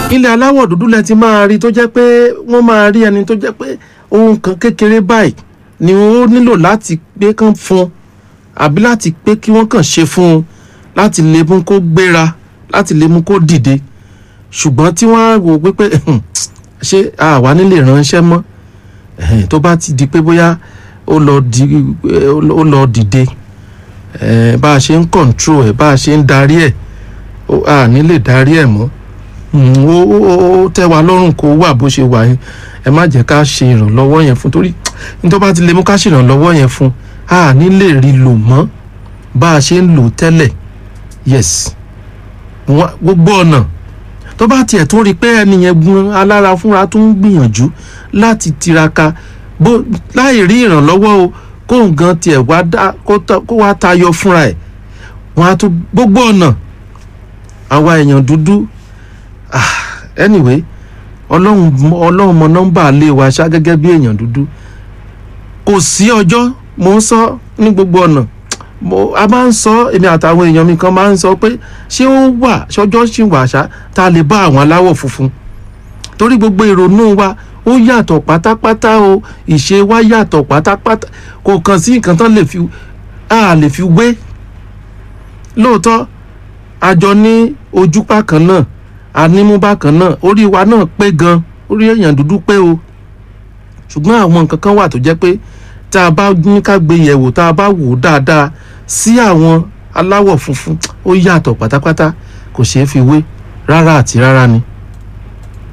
ilẹ̀ aláwọ̀ dúdú lẹ ti máa rí tó jẹ́ pé wọ́n máa rí ẹni tó jẹ́ pé ohun kan kékeré báyìí ni ó nílò láti pé kán fún un àbí láti pé kí wọ́n kàn ṣe fún un láti lè mú kó gbéra láti lè mú kó dìde ṣùgbọ́n tí wọ́n á wò wípé ṣé àwa nílé ránṣẹ́ mọ́ ẹ̀hìn, tó bá ti di pé bóyá ó lọ di ó lọ dìde eh, bá a ṣe ń control ẹ̀ bá a ṣe ń darí ẹ̀ ó- a ní lè darí ẹ̀ mọ́ Mm, ó ó- ó tẹ́ wa lọ́rùn kó wà bó ṣe wà yẹn ẹ má jẹ́ ká ṣe ìrànlọ́wọ́ yẹn fún torí nítorí bá ti lè mú ká ṣe ìrànlọ́wọ́ yẹn fún a ní lè rí lò mọ́ bá a ṣe ń lò tẹ́lẹ̀ yes Wọ́n- gbogbo ọ̀nà tó bá tiẹ̀ tún rí i pé ẹni yẹn gun alára fúnra tó ń gbìyànjú láti tiraka bó láì rí ìrànlọ́wọ́ o kóun gan tiẹ̀ wá dá kó tọ́- kó wá tayọ fúnra ẹ̀ wọ́n á tún gbogbo ọ̀nà àwa èèyàn dúdú ah, anyway ọlọ́run ọlọ́run mọ nọ́mbà lé wa ṣá gẹ́gẹ́ bí èèyàn dúdú kò sí ọjọ́ mo ń sọ ní gbogbo ọ̀nà mo a máa ń sọ èmi àtàwọn èèyàn mi kan máa ń sọ pé ṣé ó wà ṣọjọ́ ṣì wà ṣá tá a lè bá àwọn aláwọ̀ funfun torí gbogbo ìrònú wa ó yàtọ̀ pátápátá o ìṣe wa yàtọ̀ pátápátá kò kàn sí nǹkan tán lè fi a lè fi wé lóòótọ́ àjọ ní ojúpá kan náà anímúbá kan náà orí wa náà pé gan orí èèyàn dúdú pé o ṣùgbọ́n àwọn nǹkan kan wà tó jẹ́ pé tá a bá ní ká gbé yẹ̀wò tá a bá wò ó dáadáa sí àwọn aláwọ̀ funfun ó yàtọ̀ pátápátá kò ṣeé fi wé rárá àti rárá ni